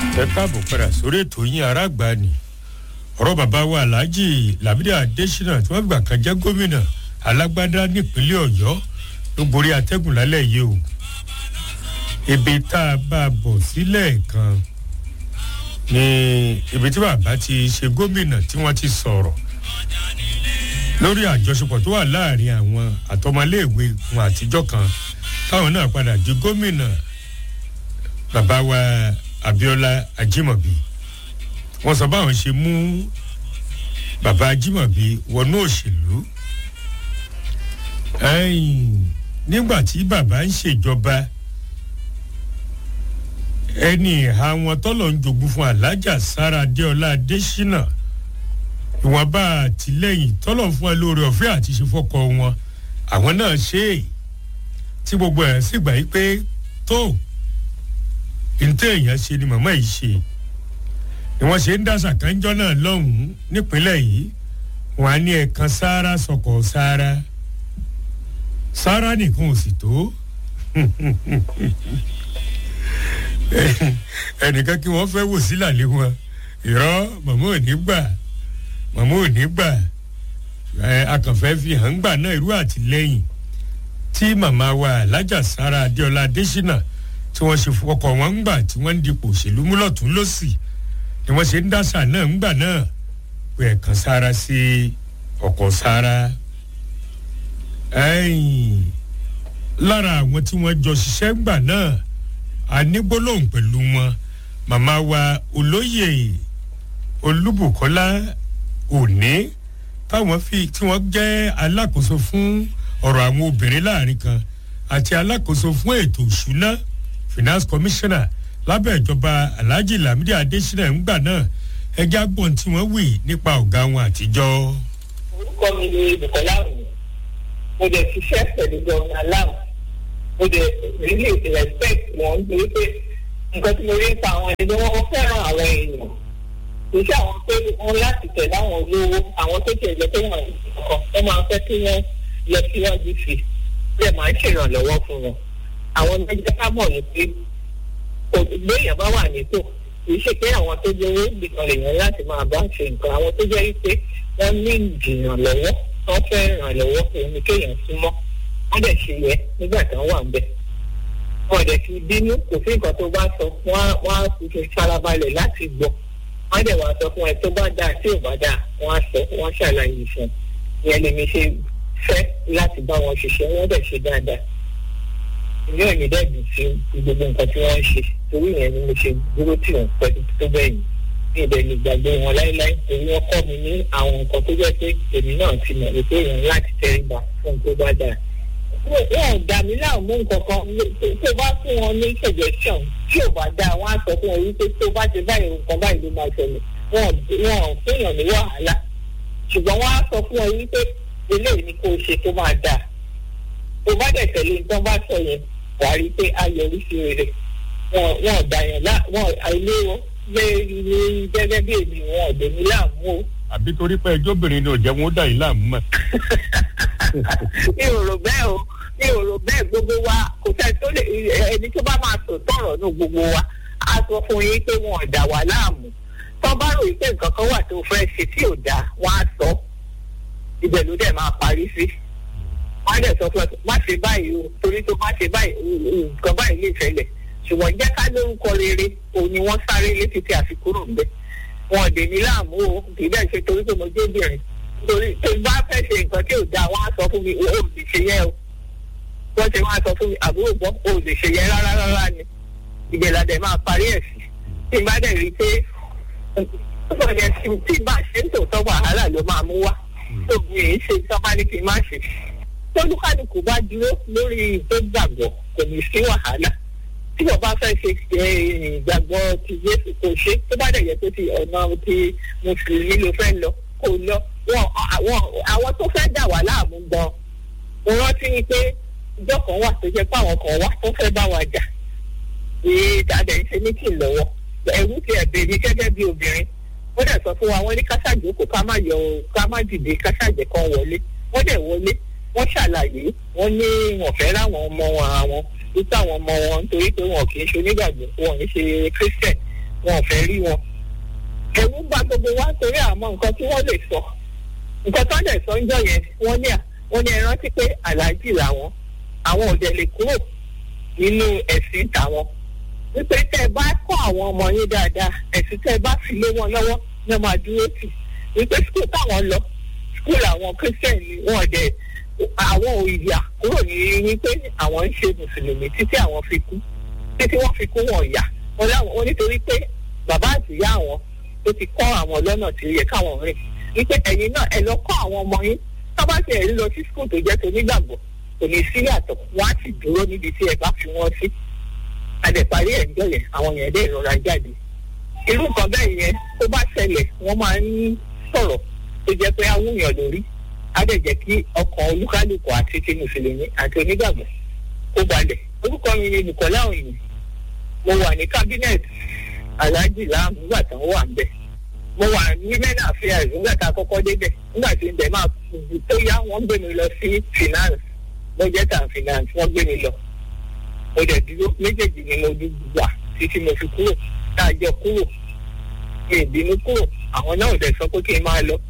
ẹ káàbọ̀ padà sórí ètò yín aráàgbá ni ọ̀rọ̀ bàbá wa alhaji lamidi adesina tí wọ́n gbà kan jẹ́ gómìnà alágbádá nípínlẹ̀ ọ̀yọ́ ló borí atẹ́gùn lálẹ́ yìí o ibi tá a bá a bọ̀ sílẹ̀ kan ni ibi tí bàbá ti ṣe gómìnà tí wọ́n ti sọ̀rọ̀ lórí àjọṣepọ̀ tó wà láàrin àwọn àtọmọléèwé wọn àtijọ́ kan táwọn náà padà di gómìnà bàbá wa abiola ajimobi wọn sọ báwọn ṣe mú bàbá ajimobi wọnú òṣèlú nígbà tí bàbá ń ṣèjọba ẹni ìhà wọn tọ́lọ̀ ń jogún fún alájà sára adéọlá adésínà ìwọ̀nba àtìlẹ́yìn tọ́lọ̀ fún ẹ lórí ọ̀fẹ́ àti ìṣẹ́fọ́kọ wọn àwọn náà ṣe é tí gbogbo ẹ̀ sì gbà yí pé tó ntẹ́ èèyàn ṣe ni màmá yìí ṣe ni wọ́n ṣe ń dàṣà kánjọ́ náà lọ́hùn-ún nípínlẹ̀ yìí wọ́n á ní ẹ̀kan sáárá sọ̀kọ̀ sáárá sáárá nìkan ò sì tó ẹnìkan kí wọ́n fẹ́ wò sílàlẹ́ wọn ìrọ́ màmá ò ní gbà màmá ò ní gbà akànfẹ́ fi hàn gbà náà irú àtìlẹ́yìn tí màmá wa alájà sára adéọlá adésínà tí wọ́n ṣe fọkọ̀ wọn ń gbà tí wọ́n ń dipò òṣèlú múlọ̀tún lọ́sì ni wọ́n ṣe ń dáṣà náà ń gbà náà pé ẹ̀kan sára sí ọkọ̀ sára. lára àwọn tí wọ́n jọ ṣiṣẹ́ ń gbà náà a ní gbólóhùn pẹ̀lú wọn màmá wa olóyè olúbùkọ́lá òní táwọn fi tí wọ́n jẹ́ alákòóso fún ọ̀rọ̀ àwọn obìnrin láàrin kan àti alákòóso fún ètò ìṣúná finance commissioner lábẹ́ ìjọba alhaji lamidi adesina ńgbà náà ẹjẹ́ agbọ̀n tí wọ́n wì nípa ọ̀gá wọn àtijọ́. orúkọ mi ni bukola òní mo dẹ̀ ṣiṣẹ́ pẹ̀lú gọ́ọ̀nà aláwọ̀ mo dẹ̀ really respect wọn nítorí pé nǹkan tí mo rí pa àwọn ẹni wọ́n fẹ́ràn àwọn èèyàn kì í ṣe àwọn pé wọ́n láti tẹ̀lé àwọn olówó àwọn tó tiẹ̀ jẹ́ pé wọ́n kọ̀ wọ́n máa fẹ́ kí wọ́n lọ síwájú sí i bẹ́ẹ̀ máa ń ṣèrànlọ́wọ́ fún wọn àwọn ẹgbẹ́ ká mọ̀ ní pé gbéyàn bá wà nítò kì í ṣe pé àwọn tó jẹ́ owó nìkan lèèyàn láti máa bá ṣe nǹkan àwọn tó jẹ́ wípé wọ́n ní ìdìrànlọ́wọ́ wọ́n fẹ́ ìrànlọ́wọ́ òun ni kéèyàn súnmọ́ wọ́n dẹ̀ ṣe yẹ nígbà tí wọ́n wà ń bẹ̀. wọ́n dẹ̀ fi bínú kò sí nǹkan tó bá sọ wọ́n á fi farabalẹ̀ láti gbọ́ wọ́n dẹ̀ wá sọ fún ẹ tó bá dáa tí ò bá dáa wọ́n á sọ wọ́n ṣàlàyé fún ìyẹn lèmi ṣe fẹ́ láti bá wọn ṣiṣẹ́ wọ́n dẹ̀ ṣe dáadáa ilé òní dẹ́gbìn sí gbogbo nǹkan tí wọ́n ń ṣe torí ìyẹn ni mo ṣe dúró tì wọ́n pẹ́ tó bẹ́ẹ̀ yìí ní ìbẹ̀ lè gbàgbé wọn láéláé torí wọ́n kọ́ mi ní àwọn nǹkan tó jẹ́ pé èmi náà ti mọ̀ wípé èèyàn láti tẹríba fún tó bá dáa. wọn ò dà mí láàmú nǹkan kan tó bá fún wọn ní suggestion tí ò bá dáa wọn á sọ fún wọn wípé tó bá ti báyìí nǹkan báyìí ló máa ṣẹlẹ̀ wọn ò fẹ́yàn ní wàhálà ṣùgbọ́n wọn á sọ fún wọn wípé eléyìí ni kò ṣe tó máa dáa tó bá dẹ̀ tẹ̀lé nǹkan bá sọ yẹn wàá rí i pé a yọrí sí rere wọn wọn dàyàn lá wọn àìlé wọn lé ní gẹ́gẹ́ bí èmi wọn ọ̀dẹ̀ mi láàmú o. àbí torí pé ẹjọ́ obìnrin ni ò jẹ́ wọn ó dà yín láàmú mọ́. mi ò rò bẹ́ẹ̀ o mi ò rò bẹ́ẹ̀ gbogbo wa kò sẹ́ni tó lè ẹni tó bá máa sọ tọ̀rọ̀ ní gbogbo wa á sọ fún yín pé wọn ò dà wá láàmú tó bá rò pé nǹkan kan wà tó fẹ́ ṣe tí ò dáa wọn á sọ ibẹ̀ ló dẹ̀ máa parí sí wọ́n á dẹ̀ sọ fún ẹ má ṣe báyìí o torí tó má ṣe báyìí nǹkan báyìí lè ṣẹlẹ̀ ṣùgbọ́n jẹ́ ká lórúkọ rere òun ni wọ́n sáré létí tí a fi kúrò ń bẹ̀ wọn dè mí láàmú o kì í bẹ́ẹ̀ ṣe torí pé mo jẹ́ obìnrin torí tó bá fẹ́ ṣe nǹkan tí ò dáa wọ́n á sọ fún mi o ò lè ṣe yẹ o wọ́n ṣe wọ́n á sọ fún mi àbúrò gbọ́ o ò lè ṣe yẹ rárá rárá ni ìgbèlàdẹ̀ máa parí ẹ̀ sí tí n bá dẹ̀ rí i pé tí n bá ṣe ń tòótọ́ wàhálà ló máa mú wá tó mi ì ṣe sọ́mọ́ ní kí n má ṣe tólúkàlùkù bá dúró lórí tó gbàgbọ́ kò ní sí wàhálà tí wọ́n bá fẹ́ ṣe ìgbàgbọ́ ti Jésù kò ṣe tó bá dẹ̀ yẹ pé ti ọ̀nà ti mùsùlùmí ló fẹ́ lọ kò lọ àwọn tó fẹ́ dà wá láàmú gan mo rántí pé ìjọ kan wà tó jẹ́ pé àwọn kan wà tó fẹ́ bá wa jà èyí tàdé ń ṣe mítìn lọ́wọ́ ẹ̀rú ti ẹ̀bẹ̀ mi gẹ́gẹ́ bí obìnrin wọ́n dẹ̀ sọ fún wa wọ́n ní káṣájókòó ká má yọ ká má dìde káṣájẹ kan wọlé wọ́n dẹ̀ wọlé wọ́n ṣàlàyé wọ́n ní wọ́n fẹ́ ráwọn ọmọ wọn àwọn wípé àwọn ọmọ wọn nítorí pé wọn kì í ṣe onígbàgbọ́ wọn kì í ṣe christian wọn ò fẹ́ rí wọn. ẹ̀rù gba gbogbo wa torí àmọ́ nǹkan tí wọ́n lè sọ nǹkan tó lè sọ ń jọ yẹn wọ́n ní wọ́n ní ẹ rántí pé aláàjì làwọn àwọn ò dẹ̀ lè kúrò nínú ẹ̀sìn tàwọn wípé tẹ́ ẹ bá kọ́ àwọn ọmọ yín dáadáa ẹ̀sìn tẹ́ ẹ bá fi lé wọn lọ́wọ́ ní ọmọ àdúró tì wípé skul táwọn lọ skul àwọn christian ni wọn dẹ̀ àwọn òyìnbá kúrò ní wípé àwọn ń ṣe mùsùlùmí títí àwọn fi kú títí wọ́n fi kú wọn yà wọn láwọn wọn nítorí pé bàbá àtìyá àwọn tó ti kọ́ àwọn lọ́nà tí ó yẹ káwọn rìn wípé ẹ̀yin náà ẹ lọ kọ́ àwọn ọmọ yín tó bá ti ẹ̀rí lọ sí skul tó jẹ́ tonígbàgbọ́ kò ní sí yàtọ̀ wọ́n á sì dúró níbi tí ẹ bá fi wọ́n sí àdẹ̀parí ẹ̀ ń jọ yẹn àwọn yẹn dẹ̀ rọra jáde irú nǹkan bẹ́ẹ̀ yẹn tó bá ṣẹlẹ̀ wọ́n máa ń sọ̀rọ̀ tó jẹ́ pé awúyàn lórí á dẹ̀ jẹ́ kí ọkàn olúkálùkù àti ti mùsùlùmí àti onígbàgbọ́ kó balẹ̀ orúkọ mi ni Bùkọ́lá Òyìn mo wà ní cabinet Alhaji Lam nígbà tí wọ́n wà ń bẹ̀ mo wà ní women affairs nígbà tá a kọ́kọ́ débẹ̀ nígbà tí ibẹ̀ máa tó yá wọ́n gbé mi lọ sí finance budget and finance wọ́n gbé mi lọ mo dẹ̀ dúró méjèèjì ni mo wà títí mo fi kúrò tá a jọ kúrò mi ìbínú kúrò àwọn náà dẹ̀ sọ pé kí n máa lọ